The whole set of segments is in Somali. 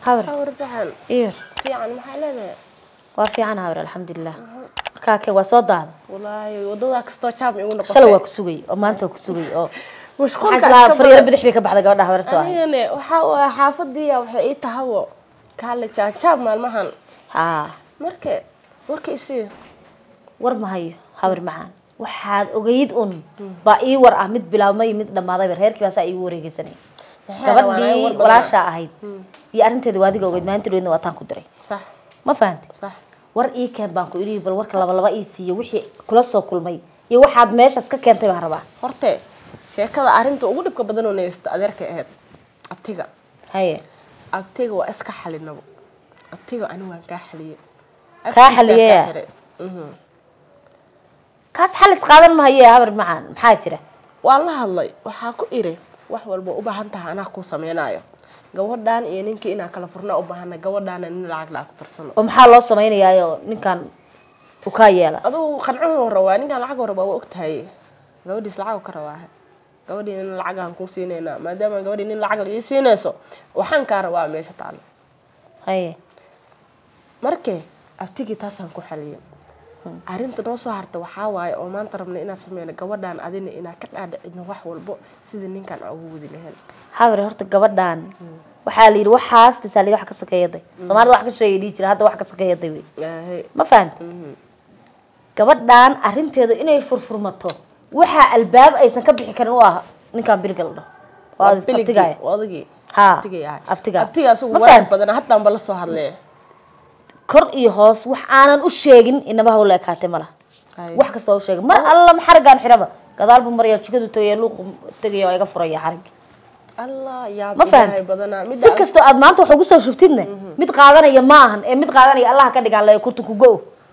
habar hawr baxan iyo fiican maxaa leedahay waa fiican habar alxamdulilah markaa ke waa soo daada wallaahi wadada kastoo jaam igu noqotay shalay waa ku sugay oo maanta waa ku sugay oo mashquulka waxaa islaa iska faryaro badan. bidix bay ka baxday gabadha habarta ah anigane waxaa u ah xaafadiya waxay ii tahawo kaale jaanjaab maalmahan haa marka warka isii war ma hayo habar macaan waxaad ogeyd un baa ii war ah mid bilaabmay mid dhammaadayba reerkii baasaa iigu wareegeysanay gabadhii walaashaa ahayd iyo arrinteeda waa adiga ogeyd maalinta dhoweedna waa taan ku diray sax ma fahantay sax war ii keen baan ku idhi bal warka laba laba ii siiyo wixii kula soo kulmay iyo waxaad meeshaas ka keentay baan rabaa horte sheekada arrinta ugu dhibka badan oo naysta adeerkay ahayd abtiga haye abtiga waa iska xalinabo abtiga ani waan kaa xaliyey Kaa Afkiisaa xaliyey? kaa xiray. Mhm. kaas xalis qaadan mahaye habar macaan maxaa jira waan la hadlay waxaa ku iri wax walba u baahan tahay anaa kuu sameynaayo gabadhan iyo ninkii inaa kala furnaa u baahana gabadhaana nin lacag laa ku tarsano oo maxaa loo samaynayaayoo ninkan u kaa yeela adugu qancuu rabaa ninkan lacag rabaa waa ogtahay gabadhiis lacag ka rabaa gabadhii nin lacagaan kuu siineynaa maadaama gabadhii nin lacag ii siinayso waxaan kaa rabaa meesha taalo haye marke abtigii taasaan ku xaliyay arrinta noo soo harta waxaa waaye oo maanta rabna inaad sameyno gabadhaan adina inaa ka dhaadhicino wax walbo sida ninkan aan ugu wadi lahayn habar horta gabadhan waxaa la yidhi waxaas tasaa la yidhi wax ka sokeeyaday soomaalida wax ka sheegay dhihi jira hadda wax ka sokeeyaday wey Aahay. ma fahanta gabadhan arrinteedu inay furfurmato waxaa albaab aysan ka bixi karin u ah ninkan bilgal dhaho oo Waa aad biligii, abtigaya waa odagii haa abtigay ahay abtiga abtiga asugu Ma wanaag fahant? badan haddaanba la soo hadlee kor iyo hoos wax aanan u sheegin inaba hawla ekaatay malaha Ay. wax kasta waa u sheegay mar alla xarigaan xiraba gadaalbu maraya jikadu tagaya luuqu tegaya waa iga furaya xarig allah yaab Ma fahant? ilaahay badanaa si midda kastoo aad maanta wax ugu soo shubtidne mid qaadanaya ma ahan ee mid qaadanaya allaha ka dhigaan laya kurtu ku go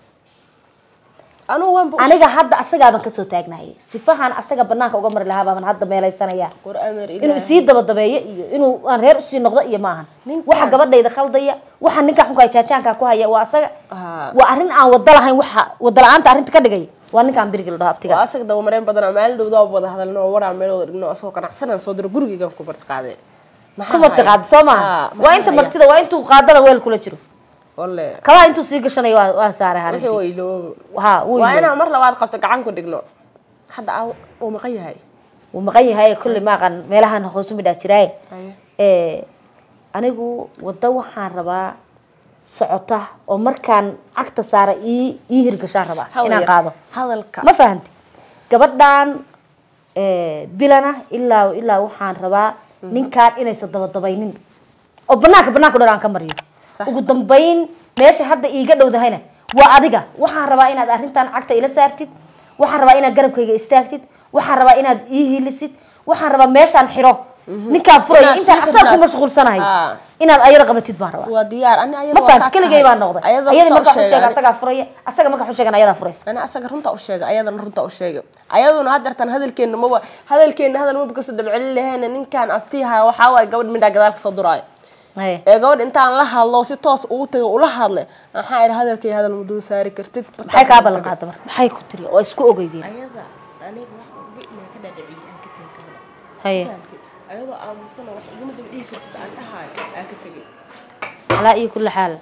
anugu waanba u aniga hadda asagaaban kasoo taagnahayay sifahan asaga banaanka uga mari lahaa baaban hadda meelaysanaya war amer inuu ilaahay isii dabadabeeyo iyo inuu aan reer usii noqdo iyo maahan Ninkan- waxa gabadhayda khaldaya waxa ninka xunka jaajaanka ku haya waa asaga Haa. waa arrin aan wada lahayn waxa wada la-aanta arrinta ka dhigay waa ninkaan birigil dhaho waa abtiga asaga dabamareen badanaa maalin dhowdaa wada hadalno oo waraa meelooda dhigno asagoo qanacsanaan soo diro gurigeygan ku marti qaadee ku marti qaada soo maaha waa inta martida waa intuu qaadana weel kula jiro wale kabaa intuu sii gashanayo waa- waa saaray wixii harintii waa iloobo ha wuu waa yiri. inaan mar labaad qabto gacan ku dhigno hadda aa uu maqan yahay wuu maqan yahay kolley maaqan meelahan hoosu midhaa jiraaye Haye. ee anigu waddo waxaan rabaa socota oo markaan cagta saara ii ii hirgashaan rabaa Hawl inaan yar. qaado hadalka ma fahanti gabadhan ee, bilana ilaa ilaa waxaan rabaa ninkaan inaysan dabadabaynin oo banaanka banaanka dhan aan ka mariyo Sax. ugu dambayn meesha hadda iiga dhowdahayna waa adiga waxaan rabaa inaad arrintan cagta ila saartid waxaan rabaa inaad garabkayga istaagtid waxaan rabaa inaad ii hilisid waxaan rabaa meeshaan xiro ninkaan furaya Inaad intaan sii asaga ku xirnaad. mashquulsanahay Aa. inaad ayada qabatid baan rabaa waa diyaar ani ayada ma waa fahanti kaa keligay tahay. baan noqday ayada ayadii runta markaa u u sheega sheegay. asagaa furaya asaga markaa u sheegan ayadaa furaysa ani asaga runta u sheegay ayadana runta u sheegay ayaduna haddeertan hadalkeena maba hadalkeena hadal maba kasoo dabcelin lahayna ninkaan aftiiha waxaa waaye gabadh midhaa gadaal kasoo duraayo Haye. ee gabadh intaan la hadlo si toos ugu tago ula hadle maxaa idhi hadalkay hadal muduu saari kartid maxay kaa ballan qaada marka maxay ku tiri oo isku ogeydeen ayada aniga wax walba inaa ka dhaadhiciyay aan ka tegi karna haye fahamtay ayadoo aamusana wax igama daba dhihi kartid aan dhahaayo aan ka tegay calaa iyo kulli xaal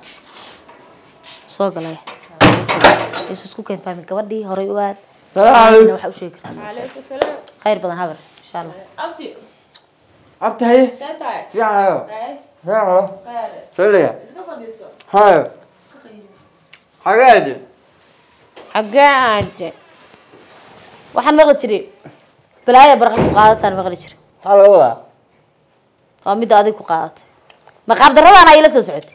soo galay isu isku keen fahmi gabadhii horay u aad Salaam calaykum. waxa u sheegi kartaa calaykum salaam khayr badan habar insha allah abti abti haye see tahay fiican ayo Haye, fiican alo qaale saliya iska fadhiiso hayo xagaadi xaggee aade waxaan maqli jiray balaaya barqa ku qaadataan maqli jiray maxaa laga wadaa waa midda adiga ku qaadatay maqaab darradaan ay la soo socotay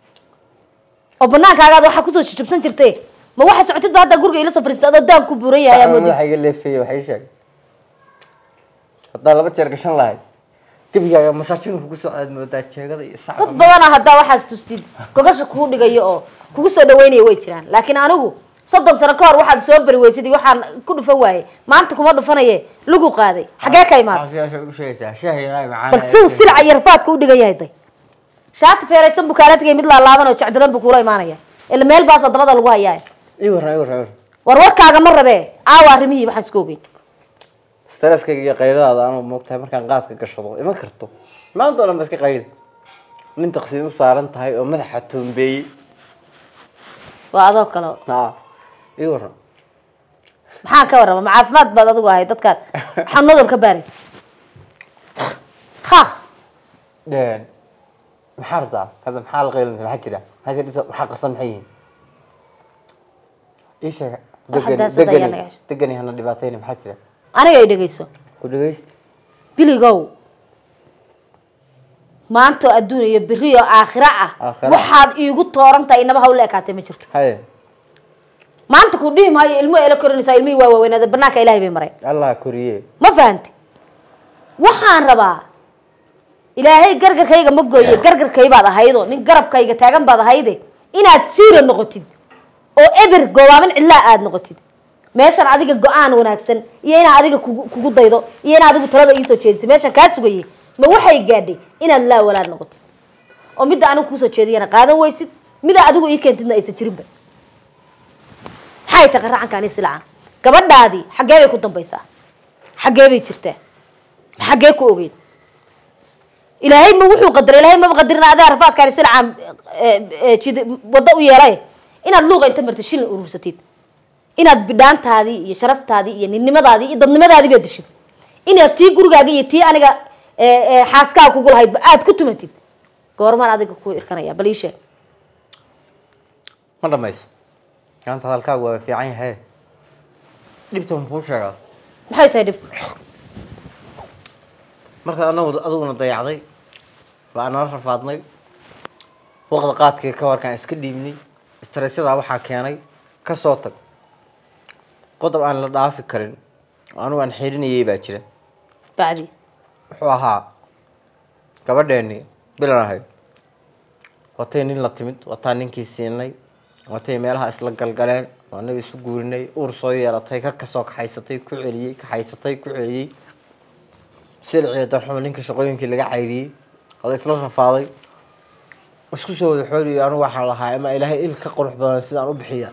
oo banaankaagaad waxaa kusoo jijabsan jirtay ma waxa socotid ba hadda guriga ila soo fadhiistay adoo daan ku buuran yahay ayaa moodid madaxa iga leefeeye waxay sheeg haddaa laba jeer gashan lahayd gebigaaga masaajin kugu soo aad moodaa jeegada iyo dad sacda badanaa haddaa waxaas tustid gogasha kuu dhigayo oo kugu soo dhaweynaya way jiraan laakiin anigu soddon sano ka hor waxaad soo bari weysid iyo waxaan ku dhufan waayey maanta kuma dhufanaye lagu qaaday xaggee ka imaad caafiyaasha u sheegaysaa shaahi ilaahay macaan bal siuu silaca iyo rafaadka u dhigan yahay day shaati feeraysan buu kaala tegay mid laalaaban oo jecdadan buu kuula imaanaya ila meel baasoo dabada lagu hayaa ii warran ii warran ii warran war warkaaga ma rabee aawa arrimihii waxaan iska ogeyn stresskayga iyo qayladaada anuu moogtahay markaan qaadka gashado ima karto maanta oo dhan ba iska qayli nin taqsiin u saaran tahay oo madaxa toombeeyey waa adoo kale aa ii waran maxaan ka warrama ma caafimaad baad adigu ahay dadkaad xanuunadol ka baaraysa ha Een, maxaa rabtaa hadda maxaa la qaylinaysa maxaa jira maxaa jira dhibta maxaa qasan maxay yihiin ii sheeg Waxa degani daasada ayaa degani naga hesho. degani hana dhibaatayna maxaa jira aniga ay dhegayso ku dhegeysta biligow maanta oo adduun iyo beri oo aakhiro ah Aakhiro. waxaad iigu tooran tahay inaba hawla ekaatay ma jirto haye maanta ku dhihi maayo ilmo ela korinaysaa ilmihii waa waaweynaada banaanka ilaahay bay mareen allah koriye ma fahantay waxaan rabaa ilaahay gargarkayga ma gooye gargarkaybaad ahaydo nin garabkayga taagan baad ahayde inaad siira noqotid oo eber goobaaban cidlaa aad noqotid meeshan adiga go-aan wanaagsan iyo inaa adiga kugu kugu daydo iyo inaa adigu talada iisoo jeedisay meeshan kaa sugayay ma waxay gaadhay inaad laa walaad noqotid oo midda anigu kuusoo jeediyana qaadan weysid mida adigu ii keentidna aysan jirinba maxay tahay qaracankaani silacan gabadhaadii xaggee bay ku dambaysaa xaggee bay jirtaa xaggee ku ogeyd ilaahay ma wuxuu qadaray ilaahay maba qadarin adaa rafaadkaani silacan jid waddo u yeelay inaad luuqa inta martid shilin urursatid inaad bidhaantaadii iyo sharaftaadii iyo ninnimadaadii iyo dadnimadaadii baad dishid inaad tii gurigaaga iyo tii aniga xaaskaaga kugu lahayd aad ku tumatid goormaan adiga ku irkanaya bal ii sheeg ma dhamayso maanta hadalkaagu waa fiican yahay dhibta ma kuu sheegaa maxay tahay dhibka marka anagu adiguna dayacday baa nala rafaadnay waqda qaadkii ka warkaan iska dhiibnay istaraysyadaa waxaa keenay ka soo tag qodob aan la dhaafi karin oo anugu aan xirinayay baa jira bacdi wuxuu ahaa gabadheeni bilan ahayd watay nin la timid wataa ninkii siinay watay meelaha isla galgaleen oo anaga isu guurinay uur soo yeelatay ka kasoo kaxaysatay ku celiyey kaxaysatay ku celiyey silciyo darxumo ninka shaqooyinkii laga cayriyey hada isla rafaaday isku soo wada xooliyo anigu waxaan lahaa ama ilaahay il ka qurux badan sidaan u bixiya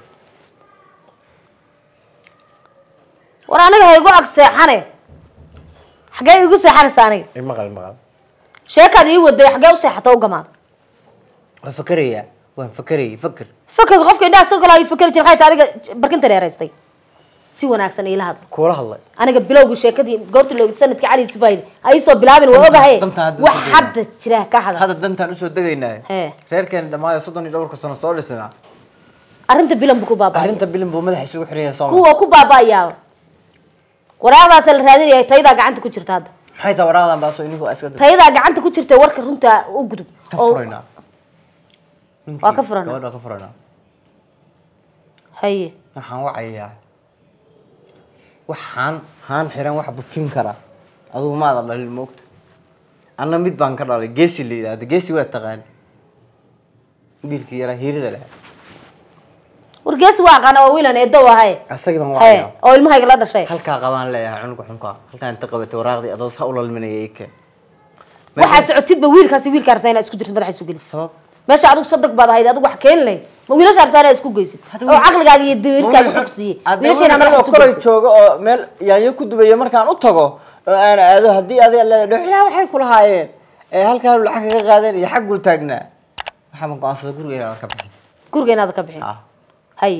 war aniga ha igu ag seexane xaggee igu seexanaysa aniga imaqal maqal sheekaad ii waday xaggee u seexata u gamaada waan fakerayaa waan fakerayay faker fakerka qofka indhaha soo galaayo fakeri jira maxay tahay adiga barkinta dheeraystay si wanaagsan iila hadla kuula hadlay aniga bilowgii sheekadii goorta loogi sanadkii cali sufayde ha iisoo bilaabin waa ogahay Dantaa hadda wax ku hadda jira ka hadal hadda dantaan usoo degaynaa Hee. reerkeeni dhammaayo soddon iyo dhowrka sano soo dhisnaa arrinta bilan buu ku baaba'aya arrinta bilin buu madaxa isugu xiran yahay sooma kuwa ku baaba'ayaa waraaqdaasa la raadinaya tayadaa gacanta ku jirta hadda maxay tahay waraadan baaso ininku iska dad tayadaa gacanta ku jirta warka runta u gudub ka oo furaynaa Waa ka furaynaa. gabadha ka furaynaa haye waxaan wacayaa waxaan haan xiran wax bujin kara adugu maada dhalin moogta anna mid baan ka dhalay geesi la yidhahda geesi waa taqaani wiilkii yaraa hiirida leh wargeesi waa aqaana waa wiilan eedo ahaye asagii baan haye wacayaa oo ilmahayga la dhashay halkaa qabaan leeyahay cunuga xunkaa halkaa inta qabatay waraaqdii adoo saa u lalminaya ii keen waxaa socotidba wiilkaasi wiilkaa rabtaa inaad isku dirtid madaxa isu gelisid sabab meesha adigu sadag baad ahayd adigu wax keeni lahayd ma wiilasha rabtaa inaad isku geysid oo caqligaaga iyo damiirkaaga xog siiyey wiilasha inaad madaxa isu kolay geysid joogo oo meel yaanyo ku dubaya markaan u tago oo aan aado haddii adiga leedahay dhoxilaa waxay ku lahaayeen ee halkaan lacag kaga qaadeen iyo xagguu taagnaa waxaa ban go-aansada guriga inaan ka bixin guriga inaad ka bixin ah haye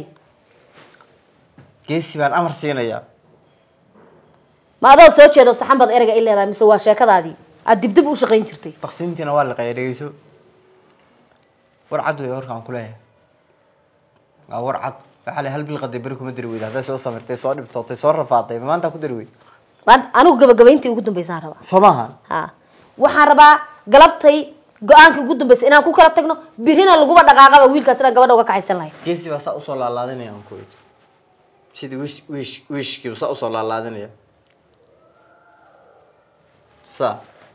geesi baan amar siinayaa ma adoo soo jeedo saxan baad ereyga i leedahay mise waa sheekadaadii aad dibdib u shaqayn jirtay taqsiimtiina waa liqaya dhegeyso war cad wey warkaan ku leeyahay waa war cad waxaa le hal bil qaday beri kuma dari weyda hadday soo samirtay soo dhibtootay soo rafaatay maanta ku dari weyd maanta anigu gabagabayntii ugu dambaysaan rabaa soo maahan ha waxaan rabaa galabtay go-aankii ugu dambaysay inaan ku kala tagno birina laguba dhaqaaqaba wiilkaas inaan gabadha uga kaxaysan lahay geesi baa saa usoo laalaadinaya aan ku eed sidii wish wish wishkiiba saa usoo laalaadinaya saa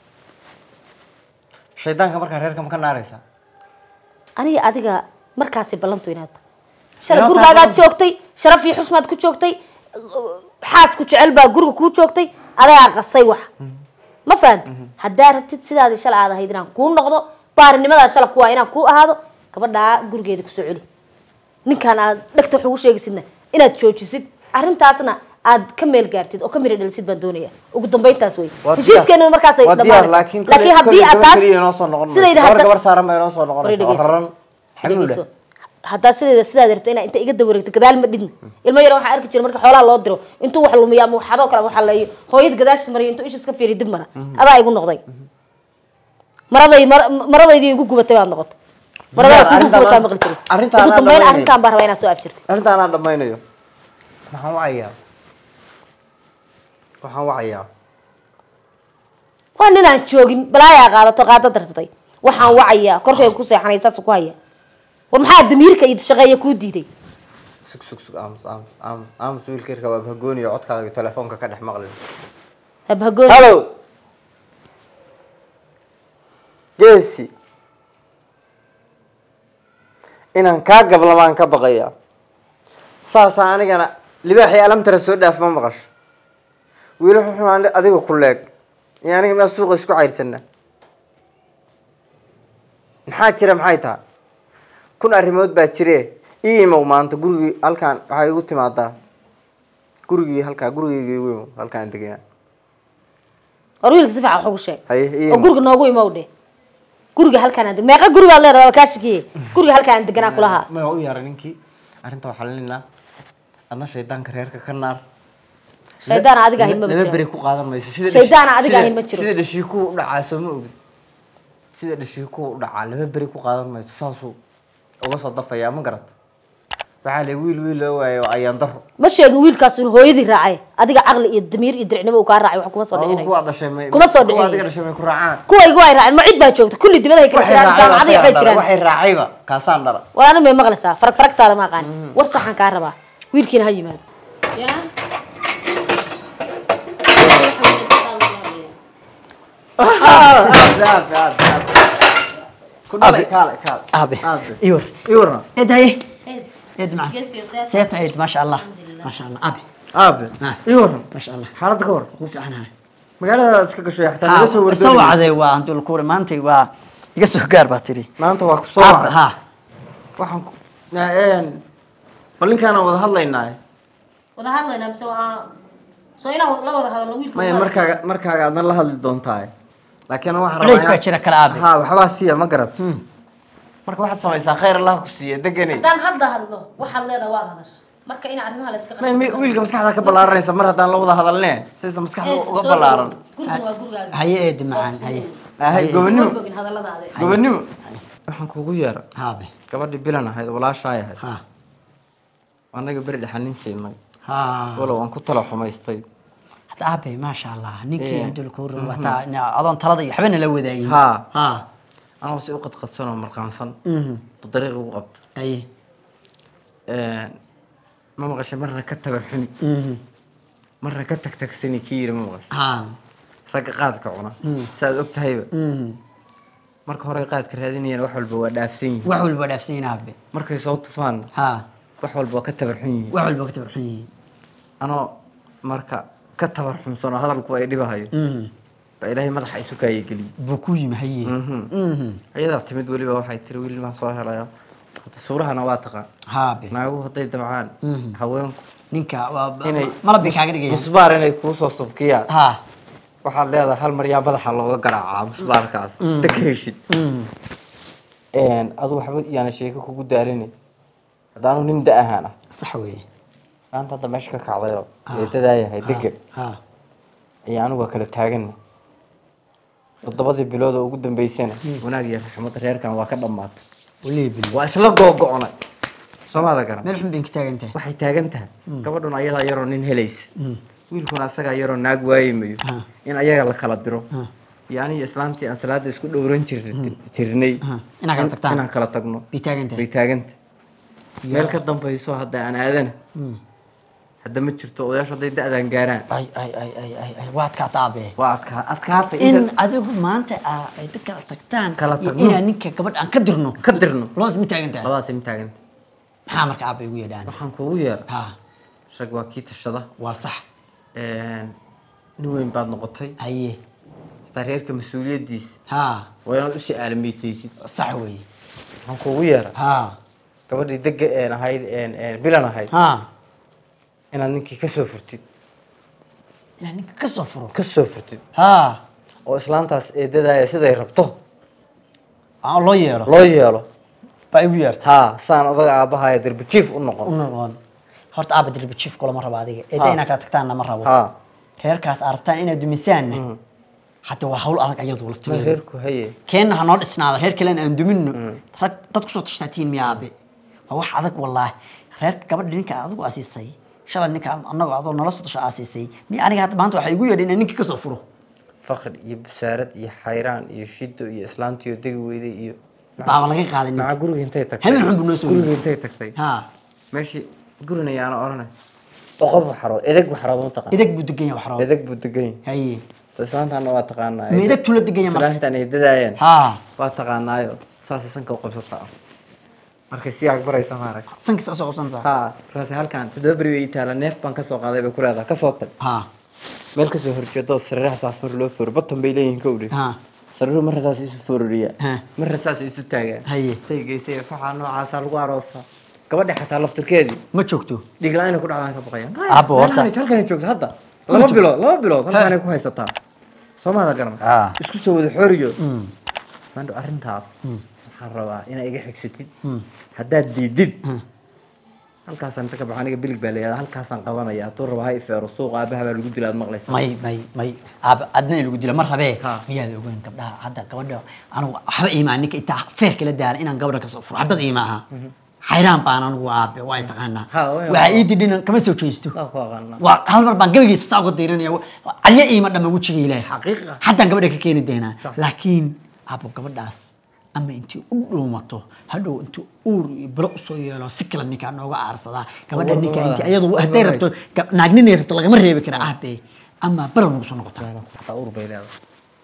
shaydaanka markaa reerka ma ka naaraysaa aniga adiga markaasi ballantu inaad tahay shalay Inaad gurigaagaad tahay joogtay sharaf iyo xushmaad ku joogtay xaas ku jecel baa guriga kuu joogtay adagaa qasay wax ma fahanti haddaa rabtid sidaadii shalay aad ahayd inaan kuu noqdo baarinimadaa shala kuwaa inaan kuu ahaado gabadhaa gurigeeda kusoo celi ninkaan aad dhegta wax ugu sheegaysidna inaad joojisid arrintaasna aad ka meel gaartid oo ka mira dhalisid baan doonaya ugu dambayntaas wey Waa diyaar. heshiiskeena markaasay waa diyaar dhammaanaysaa laakiin laakiin haddii aad taas inoo soo noqon sidayda gabar hadda gabar saaran ba inoo soo Hore noqonaysa oo dhegeyso. raran xamuula dhegeyso haddaa sideeda sidaad rabto inaa inta iga dawareegto gadaal ma dhidin ilmo yar waxaa arki jira marka xoolaha loo diro intuu wax lumiyo ama waxadoo kale waxa leeyo hooyad gadaashis mariyo intuu ishis ka fiiriyo dib mara adaa igu noqday maraday mar- maradaydii igu gubatay baad noqotay maradaa kugu Arrintaan gubataa aan- maqli jiray arrintaan ugu aan dambeyn dhammaynayn. arrintaan baa rabaa inaad soo abshirtid arrintaan aan dhammaynayo waxaan wacayaa waxaan wacayaa waa nin aan joogin balaayaa qaadato qaado darsatay waxaan wacayaa korkayga ku seexanay saas ku haya war maxaa damiirka iyo shaqeeya kuu diiday sug sug sug aamus aamus aamus aamus wiilkeerka waa hagooniyo codkaaga iyo telefoonka ka dhex maqlin habhagoon hallo geesi inaan kaa gablamaan ka baqayaa saasaa anigana libaaxii alamtara soo dhaaf ma maqasho wiil wuxuu ani adiga ku leeg iyo aniga maa suuqa isku cayrsana maxaa jira maxay tahay kun arrimood baa jire ii imow maanta gurigii halkaan waxaa igu timaadaa gurigii halkaa gurigeyga igu imow halkaan deganaa war wiilka si fiican wax ugu sheeg haye ii oo imow guriga noogu imow dhe guriga halkaan aan deg meeqa gurigaad leedahay waa kaa shakiye guriga halkaan aan deganaa kulahaa ma u yaara ninkii arrinta waxaa lelinaa adna shaydaanka reerka ka naar shaydaan adiga ahayn maba laba jiro beri ku qaadan mayso sida Shaydaan dhashi- adiga sida- ahayn ma jiro. sida dhashiikuhu u dhacaa soo ma ogid sida dhashiikuhu u dhacaa laba beri ku qaadan mayso saasuu uga soo dafayaa ma garat waxaa le wiil wiil loo waayo ayaan daro ma sheegin wiilkaas in hooyadii raacay adiga caqli iyo damiir iyo diricnimo uu kaa raacay wax kuma soo Adigu dhicinayo kuwa dhashay may Kuma soo kuwa dhicinayo. adiga dhashay may ku raacaan kuwaygu ay raaceen ma cid baa joogta kulli dibadahay kala waxay jiraan raacayba jaamacaday waxay asagaa dhara, jiraan waxay raacayba kaasaan dhara war ani may maqlaysaa farag faragtaada ma aqaan war saxan kaa rabaa wiilkiina ha yimaado ku dhalay kaale kaale aabe aabe iwar ii warna eed haye eed macaan seeta eed maasha allah maasha allah aabe aabe Ah. ii warna maasha allah xaaladda ka war ugu fiicanahay magaalada iska gashay xataa naga soo soo wardoonaysa wacday waa handul kuure maantay waa iga soo gaar baa tiri maanta waa ku soo aabe wacay ha waxaan ku een bal ninkaana wada hadlaynaa wada hadlaynaa mise waa soo inaan la wada hadalno wiilka maya markaaga markaaga adna la hadli doontaa laakiin waxaan culays baa jira kale aabe ha waxbaa siiya ma garad marka waxaad samaysaa khayr allah ku siiya deganay haddaan hadda hadlo waxaad leedahay waad hadasha marka ina arrimaha la iska Ma- mi- wiilka maskaxda ka ballaaranaysa mar haddaan la wada hadalne saysa maskaxda uga ballaaran guriga waa gurigaaga haye eed macaan haye ahay gobonimo bogin hadalladaade gobonimo waxaan kuugu yeera aabe gabadhii bilan ahayd walaashaay ahayd ha anaga beri dhexanin siinay ha walow aan ku tala xumaystay hada aabe maasha allah ninkii Eh. handul kuure wataa adoon talada iyo waxbana la wadaagin ha ha anoo si u qadqadsan oo marqaansan mhm bu dariiq ugu qabto haye ma maqashay marna ka tabar xuni mhm marna ka tagtagsani kii yiri ma maqashay ha ragga qaadka cuna Mm. saaad og tahayba mhm marka hore qaadka raadinayaan wax walba waa dhaafsan yihiin wax walba dhaafsan yihiin aabe markay soo tufaan ha wax walba waa ka tabar xun yihiin wax walba ka tabarxun yihiin anoo marka ka tabar xunsanoo hadalku ay dhibahayo mhm baa ilaahay madaxa isu kaayageliye buu ku yimi haye Mhm. mhm ayadaa timid weliba waxay tiri wiil maan soo helayo Hadda suurahana waa taqaan haabe naaguhu hadday damcaan Mhm. haweenku ninka waa inay malab bay kaaga dhigayaan musbaar inay kuusoo subkiyaan ha waxaad leedahay hal mar yaa madaxa looga garaacaa musbaarkaas Mm. daka heshid mhm adu waxba yaana sheeko kugu daarini haddaanu nin da ahaan ah sax weeye saanta hadda meesha ka kacdayoo Ah. eedadaa yahay degan ha ayaa anigu waa kala taagana toddobadii bilood oo ugu dambeysana wanaag iyo raxmad reerkan waa ka dhammaatay walihi bil waa isla googo'nay soomaada garan meel xun bay ka taagan tahay waxay taagan tahay gabadhun ayadaa yaroo nin helaysa Mhm. wiilkuna asagaa yaroo naag waayimayo Ah. in ayaga la kala diro Ah. iyo aniga islaantii aan salaada isku dhowran jir jirnay Ah. Inaan kala tagtaan. inaan kala tagno bay taagan bay tahay taaganta meel ka dambayso hadda aan aadana Mhm. hadda ma jirto odayaashu hadday da-daan gaaraan ay ay ay ay ay ay waad kaa taabe waa adkaa adkaatay in inta adigu maanta aa ay dad kala tagtaan Kala iyo tagno. inaan ninka gabadh aan ka dirno ka dirno loos ma taagan tahay labadaasay ma taaganta maxaa marka aabay ugu yeedhaan waxaan kuugu yeera ha rag waa kii tashada waa sax nin weyn baad noqotay haye hataa reerka mas-uuliyaddiisa ha waa inaad usii aalamiitaysid sax weeye waxaan kuugu yeera ha gabadhii dega een ahayd een een bilan ahayd ha inaad ninkii ka soo furtid inaan ninka ka soo furo ka soo furtid ha oo islaantaas eedadaaya siday rabto aan loo yeelo loo yeelo baa igu yeerta haa saan odaga aabahaya derbi jiif u u noqon noqon horta aaba dirbi jiif kulama rabo adiga eedda Ha. inaa kala tagtaanna ma rabo haa reerkaas aad rabtaan inaad dumisaanna hadda waa hawl adag ayadu ma laftigeeda reerku haye keenna ha noo dhisnaado reer kalena aan duminno rag dad kusoo tashtaatiin miya aabe waa wax adag wallaahi reerka gabadha ninka adigu asiisay shalay ninka annagoo adoo nala soo tasha aasiisay miya aniga hadda maanta waxaa igu yeedhay inaan ninka kasoo furo fakri iyo busaarad iyo xayraan iyo shido iyo islaantiyo degi weyday iyo baaba laga qaaday maca ninka guriga intay tagtay Habeen xun buu noo soo guriga yimi. intay tagtay ha meeshii gurina yaana oranay boqol waxarood edeg waxarood ma taqaan idag buu degan yahay waxroo edeg buu degan yahay haye islaantaana waa taqaanaa ma idag tula degan yahay marka islaantan ay dadaayeen ha waa taqaanaayo saasay sanka u qabsataa markay sii agbaraysa maarag sankiisa soo qabsanaysaa haa markaas halkan toddoba beri way taala neef baan kasoo qaaday bay ku leedahay kasoo tag ha meel kasoo horjeedo sariiraha saas mar loo fooro batan bay leeyihiin ka udhi ha sariiruhu marna saas isu foororiya Ha. marna saas isu taagaan Haye. tay geysay faxaa noocaasaa lagu aroosaa gabadha xataa laftirkeedii ma joogto dhiig la-aan ku dhacdaan ka baqayaan Aabbo, horta- Meelahan halkanay joogta hadda laba bilood laba bilood halkaanay ku haysataa soomada garan Ah. isku soo wada xoriyo Mm. maandho arrintaas waxaan rabaa inaa iga xigsatid haddaad diidid halkaasaan inta ka baxo aniga bilig baa layihahda halkaasaan qabanaya hadduu rabo ha ifeero suuqa aabaha baa lagu dila aad maqlaysaa may may may aaba adna in lagu dilo ma rabee Ha. miyaad ogeyn gabdhaha hadda gabadha anigu waxba iimaa ninka intaa feer kala daala inaan gabadha kasoo furo xabad iimaaha xayraan baan anigu aabe waa ay taqaanaa Ha, waa- waxaa ii didhina kama soo jeesto waa ku aqaanaa waa hal mar baan gabagiisa saa uga diirinaya calyo iima dhama wejiga ilaahay Xaqiiqa. haddaan gabadha ka keeni doonaa Sax. laakiin abo gabadhaas ama intii u dhuumato hadhow intuu uur iyo bilo usoo yeelo si kale ninkaa nooga aarsadaa gabadha War- ninka war- intii iyadu hadday rabto gab- naag ninay rabto lagama reebi kara aabe ama bara nagu soo noqotaa xataa uur bay leedahay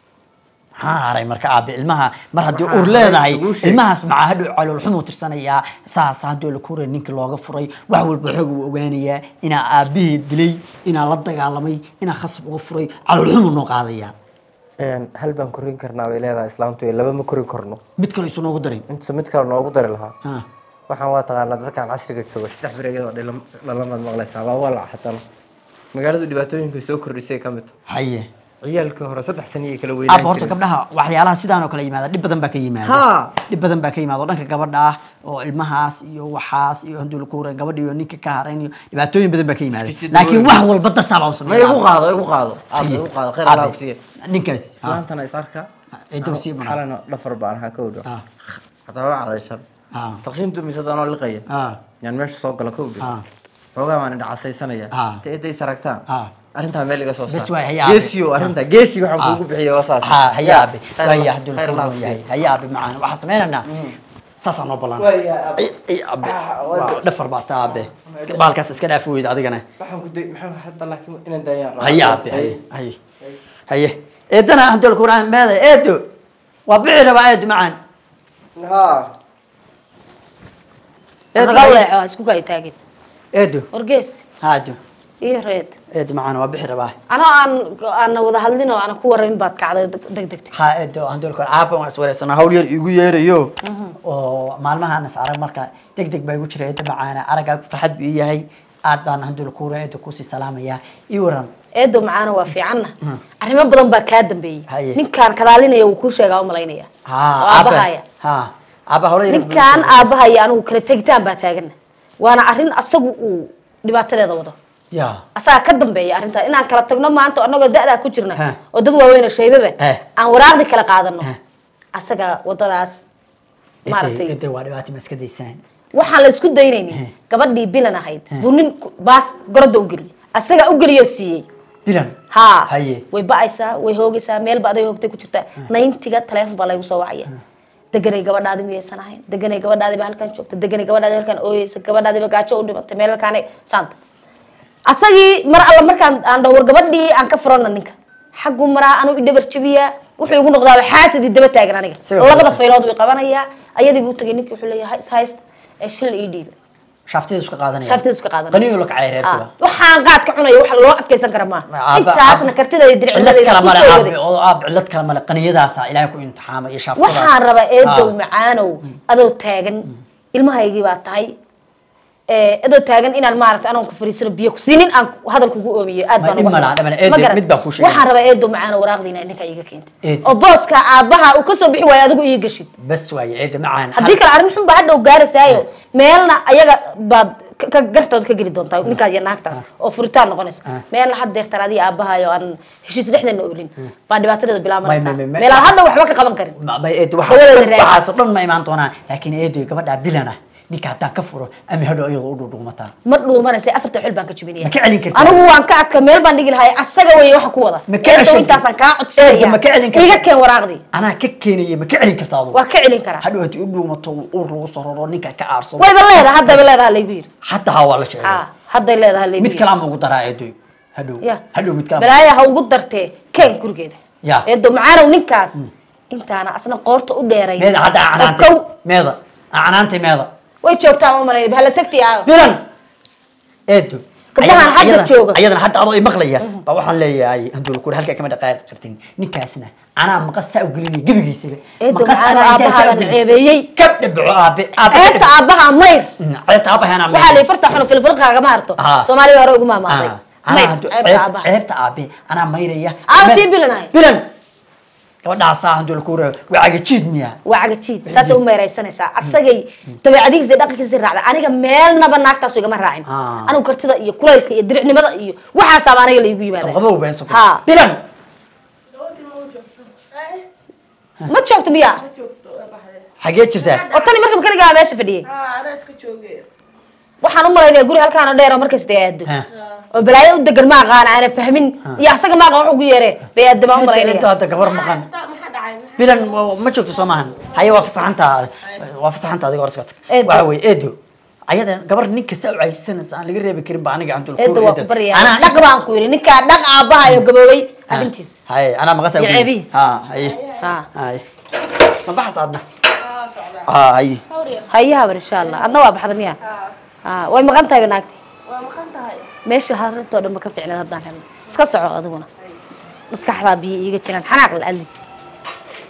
maxaa haray marka aabe ilmaha mar haddii Waxaa uur haray leedahay laguu sheegay. ilmahaas maxaa hadhow caloolxumuu tirsanayaa saas haddii la kuuray ninka looga furay wax walba xoog uu ogaanayaa inaa aabihii dilay inaa la dagaalamay inaa khasab uga furay caloolxumuu noo qaadayaa hal baan korin karnaa bay leedahay islaamtu ee laba ma korin karno mid kale isu noogu darin inta mid kale noogu dari lahaa Ha. waxaan waa taqaanaa dadkan casriga jooga saddex bir iyadoo dhilam- dhalamaad maqlaysaa waa walac xatana magaaladu dhibaatooyinka soo kordhisay ka mid tahay haye ciyaalkii hore saddex saniyay kala aaba weynaan horta jireen gabdhaha waxyaalaha sidaan oo kale yimaada dhib badan baa ka yimaada Ha. dhib badan baa ka yimaada oo dhanka gabadha ah oo ilmahaas iyo waxaas iyo handuu la kuuray gabadha iyo ninka ka harayn iyo dhibaatooyin badan baa ka yimaada Iskisi laakiin duwan. wax walba dartaa baa u ma sameeya igu qaado igu qaado aaba igu qaado khayr allah ku siiya ninkaas ha. islaantana is arka Ay daba sii maraa. xalana dhafar baan ahaa ka odho Ha. hataa waa cadayshan Ha. taqsiintu mise doonoo liqaya Ha. yaan meesha soo gala ka odho Ha. xoogaa baan indhacasaysanaya Ha. ta eday saragtaan Ha. arrintaa meel iga soo Bes saar waay, hayaa geesiyo arrintaa geesi waxaan Ha. kuugu bixiya waa saas ha hayaabe Khayr waaya Allah- hadduu khayr Allah la ku yahay siiya. hayaabe macaan waxaa sameynaynaa saasaa noo ballan Waaya, abe. Ay, ay, abe waa dhafar baa taa abe Iska- baalkaas iska dhaaf weyda adigana waxaan ku day maxaa hadda laakiin inaan daayaan rabaa. hayaabe haye haye haye eedana hadduu la kuuraan meeda eedo waa bixi rabaa eedo macaan ha eedo naga leexo ha isku kay taagin eedo wargees haado iyo reed eedo macaan waa bixi rabaa anoo aan aana wada hadlin oo aana ku waramin baad kacday deg degtay ha eedo hadduu la kuuraan aaba waan iswareysanaa hawl yar igu yeerayo oo maalmahaan is arag marka deg deg baa igu jira eedo macaana araggaa farxad buu ii yahay aad baan hadduu la kuuraan eedo kusii salaamayaa ii waran eedo macaana waa fiicanna arrimo badan baa kaa dambeeyey Haye. ninkaan kadaalinaya wuu kuu sheegaa umalaynaya ha oo aabahaya ha aaba hawla yar ninkaan aabahaya anigu kala tegitaan baa taagana waana arrin asagu uu dhibaatadeeda wado ya asagaa ka dambeeya arrintaa inaan kala tagno maanta anagoo da-daa ku jirna Ha. oo dad waaweyn oo shaybaba Ha. aan waraaqdi kala qaadano Ha. asaga wadadaas maaragtay ede waa dhibaato ma iska daysaan waxaan la isku daynaynin He. gabadhii bilan ahayd buu nin ku- baas goroda u geliyey asagaa u geliyoo siiyey bilan ha Haye. way ba'aysaa way hoogaysaa meel ba aday hoogtay ku jirtaa nayntiga taleefon baa laygu soo wacaya deganay gabadhaadi miyaysan ahayn deganay gabadhaadiba halkan joogta deganay gabadhaadi halkan ooyeysa gabadhaadiba gaajo u dhimatay meel halkaanay saanta asagii mar alla markaan aan dhaho war gabadhii aan ka furana ninka xaggu maraa anuu idhabar jabiyaa wuxuu igu noqdaaba xaasidii daba taagan aniga Isaga labada fudud. faylood way qabanayaa ayadii buu tagay ninkii wuxuu leeyahay is hayst ee shil ii dhiiba shaaftiida iska qaadanaya shaaftiisa iska qaadanaya. qaniyo la kacay reerkuba Ah, waxaan qaad ka cunaya wax loo adkeysan kara maaha Aaba- intaasna aaba- kartida iyo cillad dirciladayda kale ku male soo aabe waday oo aab cillad kale male qaniyadaasa ilaahay ku imtixaamay iyo shaaftada waxaan rabaa eedow Ah. macaanow adoo taagan ilmahaygii baa tahay eh, adoo taagan inaan maaragta anaan ku fariisano biyo ku siinin aan hadal kugu oomiyo aad Ma baan dhib uga ma laha, xumay. dhib ma laha. Eedo, Ma garan. mid baan kuu sheegay. waxaan rabaa eedo macaana waraaqdiina ninka iiga keentay Eedo. oo booska aabbaha uu kasoo bixi waayo adigu ii gashid bas waaye eeda macaan haddii kale arrin xun baa hadhow gaarasaayo meelna ayaga baad ka- ka- gartooda ka geli doontaa ninkaas iyo naagtaas oo furitaan noqonaysa Ah. meelna haddeertan adiga aabbahayo aan heshiis dhexdeena oolin baa dhibaatadeeda bilaabanaysaa May- may- may- meelaan hadhow waxba ka qaban karin Ma- ma- eedo Hawada waxaas raadi. waxaasoo dhan ma imaan doonaan laakiin eedo gabadhaa bilan ah ninka haddaan ka furo ama hadhow iyadoo u dhuudhuumataa ma dhuumanaysa afarta xil baan ka jubinaya Ma ka celin kartaa? anigu waan ka adka meel baan dhigi lahay asaga wey waxa ku wada Ma ka Eedo ceshan- intaasaan kaa Eedo, codsanaya ma ka celin kartaa? iga keen waraaqdii anaa ka keenaya ma ka celin karta adugu waa ka celin karaa hadhow haddii u dhuumato ur lagu soo raro ninka ka aarsado wayba leedaha haddaba leedaha laygu yiri xataa ha waa la jecel ha hadday leedaha laygu mid yiri kale ama ugu daraa eedo hadhow ya hadhow mid kale balaaya ha ugu dartee keen gurigeeda Ya. eedo macaanow ninkaas intaana asna qoorta u dheeray meeda hadda oo canaantay kow meeda canaantay meeda way joogtaa ma malayn hala tagti aa bilan eedo Gabdhahan Ayadana- hadda ayadana- jooga. ayadana hadda adoo imaqlaya baa waxaan leeyahay handul kuri halkaa kama dhaqaaqi kartin ninkaasna anaa maqas saa u gelinaya gebigiisaba eedo Maqas macaano anaa intaa saa u aabbahaabaan gelinaya. ceebeeyey ka dhabaco aabe aabe ka ceebta dhabaco. aabbaha mayr Mm, ceebta aabaha anaa waxaa mayr. lay farta xun filfilqaagama harto Ah. soomaaliya hore ugu maamaaday Ah, anaa mayr haddu- ceebta ceeb- aabbaha ceebta aabe anaa mayraya Aa, Bilan- sii bilanahay. bilan gabadhaasaa handul kuri waa cagajiid miya waa cagajiid saasay u meeraysanaysaa asagay dabeecadihiisa iyo dhaqankiisa raacda aniga meelnaba naagtaas igama raacin Ah. anigu kartida iyo kulaylka iyo diricnimada iyo waxaasaaba aniga laygu yimaada qabqabow been soo Ha. bilan ma joogto miya xagee jirtaa oo tani marka makanigaa meesha fadhiyay anaa iska joogay waxaan u malaynaya guri halkaana dheer oo markasta ay aado Ha. oo balaayo u degan ma aqaana aana fahmin iyo asaga ma aqaan wax ugu yeere bay aado baan u inta malaynaya hadda gabar maqan maxaa dhacay bilan wa- ma joogto soo maahan haye waa fasaxanta waa fasaxanta adiga hor iska tag Eedo. waxa weye eedo ayada gabar ninka saa u caajisanaysa aan laga reebi karin ba aniga aan dul eedda waa ku baryaa dhaq baan ku yidhi ninkaa dhaq aabbaha iyo gaboobay arrintiis haye anaa maqasa Iyo ceebihiis. ha haye ha haye ma baxas adna ha haye hayaha bar insha allah adna waa baxda miya ha way maqan tahay ba naagti waa maqan tahay meesha harintoo dhan ba ka fiicneed haddaan helno iska soco adiguna maskaxdaa biyo iiga jiraan xanaaq la adligiis